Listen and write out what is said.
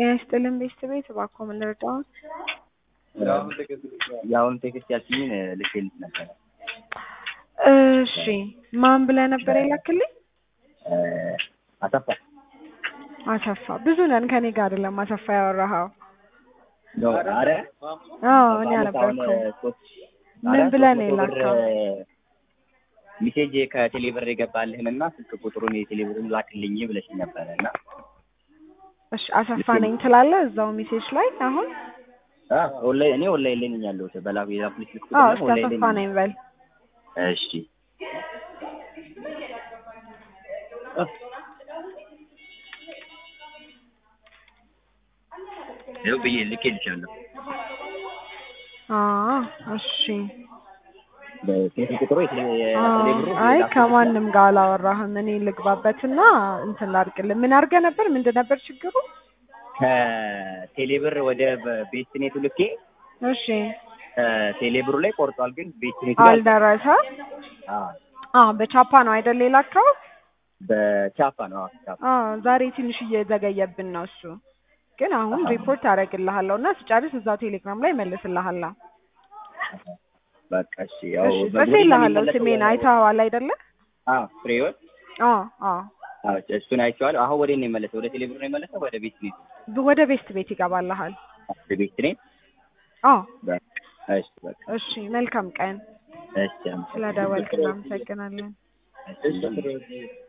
ጤና ይስጥልን ቤተሰቤት እባክዎ ምን ልርዳዎት? የአሁኑ ቴክስት ያልሽኝን ልኬልሽ ነበረ። እሺ ማን ብለህ ነበር የላክልኝ? አሰፋ አሰፋ ብዙ ነን ከኔ ጋር አይደለም አሰፋ ያወራኸው። ነው። አረ አዎ እኔ አልነበርኩም። ምን ብለህ ነው የላከው? ሚሴጅ ከቴሌብር የገባልህን እና ስልክ ቁጥሩን የቴሌብርን ላክልኝ ብለሽኝ ነበረ እና እሺ አሰፋ ነኝ ትላለህ እዛው ሜሴጅ ላይ አሁን? ኦንላይን እኔ ኦንላይን ላይ ነኝ ያለሁት በላኩ የላኩልሽ ስልክ ቁጥር አዎ ደግሞ እስኪ ኦንላይን አሰፋ ላይ ነኝ። ነኝ በል። እሺ ይኸው ብዬ ልኬልሻለሁ። አዎ እሺ በስልክ ቁጥሩ የቴሌ- አዎ፣ የቴሌብሩ አይ የላኩልሽ ከማንም ጋር አላወራህም። እኔ ልግባበትና እንትን ላድርግልህ። ምን አድርገህ ነበር? ምንድን ነበር ችግሩ? ከቴሌብር ወደ ቤስትኔቱ ልኬ እሺ ከቴሌብሩ ላይ ቆርጧል፣ ግን ቤስትኔቱ ላይ አልደረሰ። አዎ፣ አዎ በቻፓ ነው አይደል የላከው? በቻፓ ነው። አዎ፣ ቻፓ አዎ ዛሬ ትንሽ እየዘገየብን ነው እሱ። ግን አሁን አሃ። ሪፖርት አደርግልሃለሁ እና ስጨርስ እዛው ቴሌግራም ላይ መልስልሃለሁ። በቃ እሺ። ያው እሺ በግሩፕ ጽፌልሃለሁ። የሚመለሰው ስሜን በ- አይተኸዋል አይደለ? አዎ፣ ፍሬህይወት አዎ አዎ አዎ፣ እሱን አይቼዋለሁ። አሁን ወደ ነው የመለሰው? ወደ ቴሌብር ነው የመለሰው? ወደ ቤስትኔቱ? ወደ ቤስት ቤት ይገባልሃል። ወደ ቤስትኔት። አዎ በቃ እሺ፣ በቃ እሺ መልካም ቀን። እሺ። አመሰግናለሁ። ስለደወልክ እናመሰግናለን። እሺ